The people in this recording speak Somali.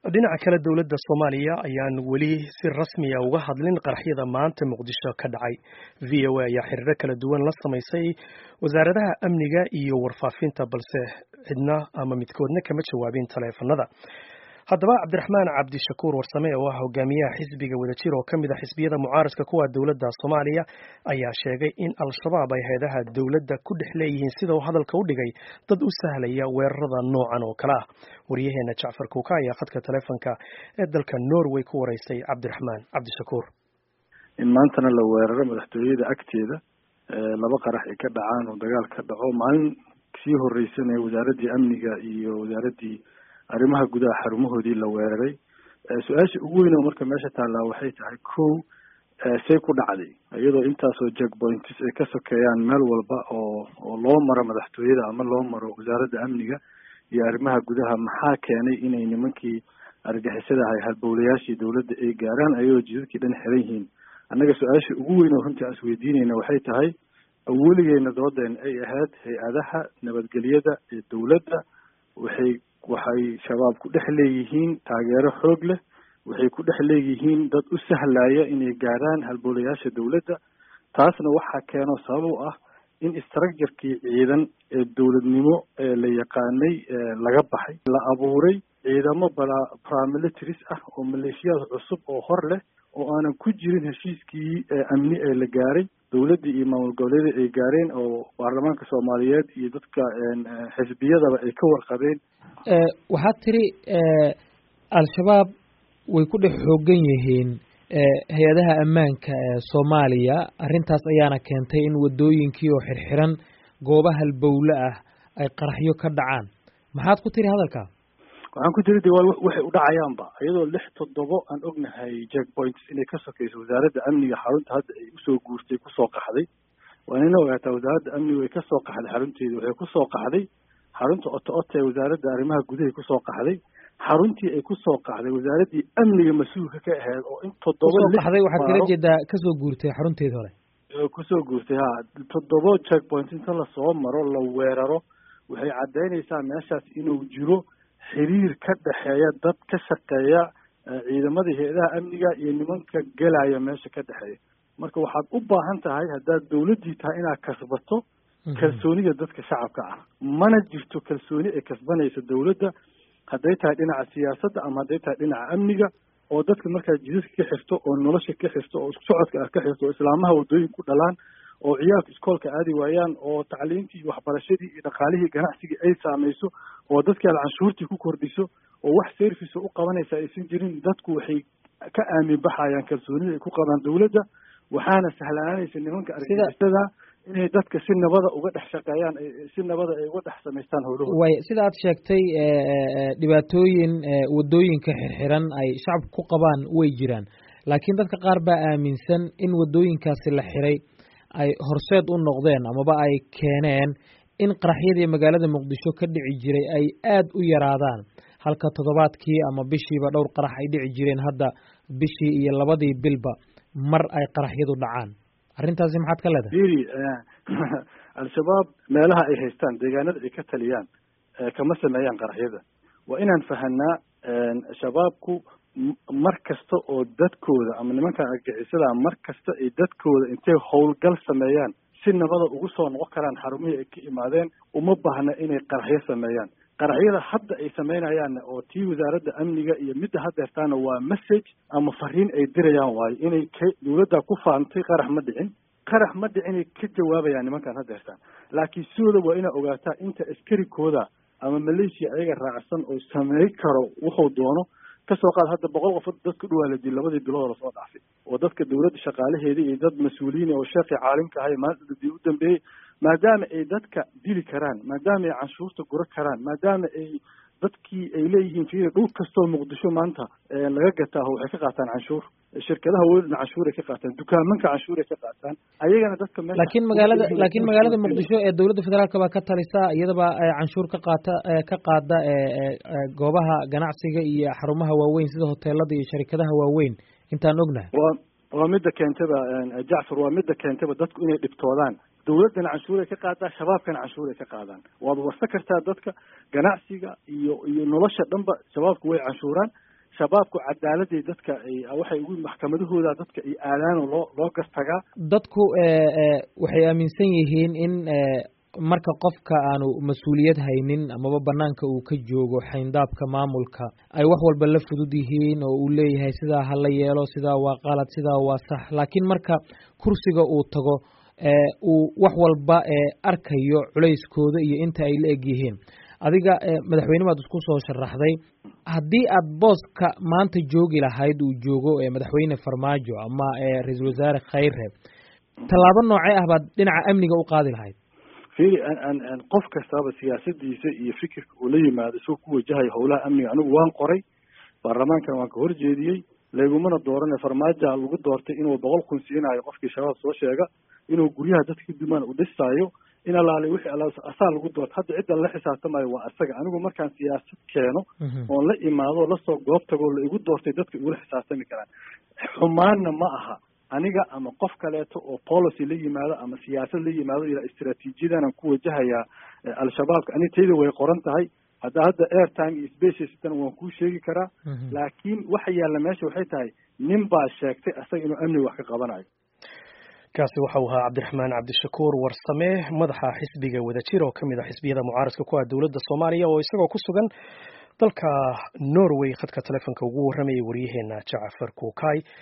dhinaca kale dowladda soomaaliya ayaan weli si rasmiya uga hadlin qaraxyada maanta muqdisho ka dhacay v o a ayaa xiriiro kala duwan la samaysay wasaaradaha amniga iyo warfaafinta balse cidna ama midkoodna kama jawaabin taleefanada haddaba cabdiraxmaan cabdishakuur warsame oo ah hogaamiyaha xisbiga wadajir oo ka mid a xisbiyada mucaaradka kuwa dowladda soomaaliya ayaa sheegay in al-shabaab ay hay-adaha dowladda ku dhex leeyihiin sida uu hadalka u dhigay dad u sahlaya weerarada noocan oo kale ah waryaheena jacfar kuuka ayaa khadka taleefonka ee dalka norway ku wareysay cabdiraxmaan cabdishakuur in maantana la weeraro madaxtooyada agteeda laba qarax ay ka dhacaan oo dagaal ka dhaco maalin sii horreysana wasaaraddii amniga iyo wasaaraddii arrimaha gudaha xarumahoodii la weeraray su-aasha ugu weyn oo marka meesha taallaa waxay tahay kow say ku dhacday iyadoo intaasoo jackpoints ay ka sokeeyaan meel walba oo oo loo maro madaxtooyada ama loo maro wasaaradda amniga iyo arrimaha gudaha maxaa keenay inay nimankii argixisada ahay halbowlayaashii dowladda ay gaaraan ayagoo jidadkii dhan xiran yihiin annaga su-aasha ugu weyn oo runtii aan isweydiinayna waxay tahay weligeena doodeena ay ahayd hay-adaha nabadgelyada ee dowladda waxay waxay shabaab ku dhex leeyihiin taageero xoog leh waxay ku dhex leeyihiin dad u sahlaya inay gaaraan halbowlayaasha dowladda taasna waxaa keeno sabab u ah in structurkii ciidan ee dowladnimo ee la yaqaanay laga baxay la abuuray ciidamo bala paramilitaries ah oo maleeshiyaad cusub oo hor leh oo aanan ku jirin heshiiskii amni ee la gaaray dowladdii iyo maamul goboleedii ay gaareen oo baarlamaanka soomaaliyeed iyo dadka xisbiyadaba ay ka warqabeen waxaad tiri al-shabaab way ku dhex xoogan yihiin hay-adaha ammaanka ee soomaaliya arrintaas ayaana keentay in waddooyinkii oo xirxiran gooba halbowle ah ay qaraxyo ka dhacaan maxaad ku tiri hadalka waxaan ku tiri de waa waxay u dhacayaanba iyadoo lix toddobo aan ognahay jackpoints inay ka sokeyso wasaaradda amniga xarunta hadda ay usoo guurtay kusoo qaxday waa inayna ogaataa wasaaradda amniga way kasoo qaxday xarunteedi waxay kusoo qaxday xarunta oto oto ee wasaaradda arrimaha gudahay kusoo qaxday xaruntii ay kusoo qaxday wasaaraddii amniga mas-uulka ka ahayd oo in toddoba qaxday waxaad kala jeedaa kasoo guurtay xarunteedi hore kusoo guurtay ha toddoba jackpoint inta lasoo maro la weeraro waxay caddaynaysaa meeshaas inuu jiro xiriir ka dhexeeya dad ka shaqeeya ciidamada hay-adaha amniga iyo nimanka gelaya meesha ka dhexeeya marka waxaad u baahan tahay haddaad dowladdii tahay inaad kasbato kalsoonida dadka shacabka ah mana jirto kalsooni ay kasbanaysa dowladda hadday tahay dhinaca siyaasadda ama hadday tahay dhinaca amniga oo dadka markaa jidadka ka xirto oo nolosha ka xirto oo isku socodka ah ka xirto oo islaamaha waddooyin ku dhalaan oo ciyaalka iskoolka aadi waayaan oo tacliintii iyo waxbarashadii iyo dhaqaalihii ganacsigii ay saamayso oo dadkii aad canshuurtii ku kordhiso oo wax service u qabanaysa aysan jirin dadku waxay ka aamin baxayaan kalsoonida ay ku qabaan dowladda waxaana sahlaananaysa nimanka argagixisada inay dadka si nabada uga dhex shaqeeyaan si nabada ay uga dhex samaystaan howlahooda way sida aad sheegtay dhibaatooyin waddooyinka xirxiran ay shacabka ku qabaan way jiraan laakiin dadka qaar baa aaminsan in waddooyinkaasi la xiray ay horseed u noqdeen amaba ay keeneen in qaraxyadii magaalada muqdisho ka dhici jiray ay aad u yaraadaan halka toddobaadkii ama bishiiba dhowr qarax ay dhici jireen hadda bishii iyo labadii bilba mar ay qaraxyadu dhacaan arrintaasi maxaad ka leedahay iri al-shabaab meelaha ay haystaan deegaanada ay ka taliyaan kama sameeyaan qaraxyada waa inaan fahanaa shabaabku mar kasta oo dadkooda ama nimankan argixisada mar kasta ay dadkooda intay howlgal sameeyaan si nabada ugu soo noqon karaan xarumihii ay ka imaadeen uma baahna inay qaraxyo sameeyaan qaraxyada hadda ay samaynayaanna oo tii wasaaradda amniga iyo midda hadeertaana waa message ama fariin ay dirayaan waayo inay k dowladda ku faantay qarax ma dhicin qarax ma dhicinay ka jawaabayaan nimankan hadeertaan laakiin sidooda waa inaa ogaataa inta askarikooda ama malaysia ayaga raacsan oo samey karo wuxuu doono kasoo qaad hadda boqol qof dad ku dhawaa la dil labadii bilood lasoo dhaafay oo dadka dowladda shaqaalaheeda iyo dad mas-uuliyiin oo sheekii caalimka ahay maalinta u dambeeyey maadaama ay dadka dili karaan maadaama ay canshuurta gura karaan maadaama ay dadkii ay leeyihiin fiiri dhul kastoo muqdisho maanta laga gataa waxay ka qaataan canshuur shirkadaha weelna canshuur ay ka qaataan dukaamanka canshuur ay ka qaataan ayagana dadka meesha laakiin magaalada laakiin magaalada muqdisho ee dowladda federaalka baa ka talisa iyadaba canshuur ka qaata ka qaada goobaha ganacsiga iyo xarumaha waaweyn sida hoteelada iyo sharikadaha waaweyn intaan ognahay waa waa midda keentaba jacfar waa midda keentaba dadku inay dhibtoodaan dowladdana canshuuray ka qaadaa shabaabkana canshuuray ka qaadaan waad warsa kartaa dadka ganacsiga iyo iyo nolosha dhanba shabaabku way canshuuraan shabaabku cadaaladay dadka ay waxay ugu maxkamadahooda dadka ay aadaan oo loo loo gastagaa dadku waxay aaminsan yihiin in marka qofka aanu mas-uuliyad haynin amaba banaanka uu ka joogo xayndaabka maamulka ay wax walba la fudud yihiin oo uu leeyahay sidaa ha la yeelo sidaa waa qalad sidaa waa sax laakiin marka kursiga uu tago uu wax walba arkayo culayskooda iyo inta ay la eg yihiin adiga madaxweyne baad isku soo sharaxday haddii aad booska maanta joogi lahayd uu joogo madaxweyne farmaajo ama ra-iisul wasaare khayre tallaabo noocee ah baad dhinaca amniga u qaadi lahayd fili qof kastaba siyaasadiisa iyo fikirka uu la yimaado isagoo ku wajahayo howlaha amniga anigu waan qoray baarlamaankana waan ka horjeediyey laygumana doorane farmaajoa lagu doortay inuu boqol kun siinayo qofkii shabaab soo sheega inuu guryaha dadka dumaan u dhisaayo in alaale wixii ala asaa lagu doorto hadda cidda la xisaabtamayo waa isaga anigu markaan siyaasad keeno oon la imaado lasoo goob tagoo la igu doortay dadka igula xisaabtami karaan xumaanna ma aha aniga ama qof kaleeto oo policy la yimaado ama siyaasad la yimaado ila istraatiijiyadanaan ku wajahayaa al-shabaabka ani tayda way qoran tahay hadda hadda airtime iyo spacestan waan kuu sheegi karaa laakiin waxa yaalla meesha waxay tahay nin baa sheegtay asaga inuu amniga wax ka qabanayo kaasi waxa uu ahaa cabdiraxmaan cabdishakuur warsame madaxa xisbiga wadajir oo kamid ah xisbiyada mucaaradka ku ah dowladda soomaaliya oo isagoo ku sugan dalka norway khadka telefonka ugu warramayay waryaheena jacafar kuukay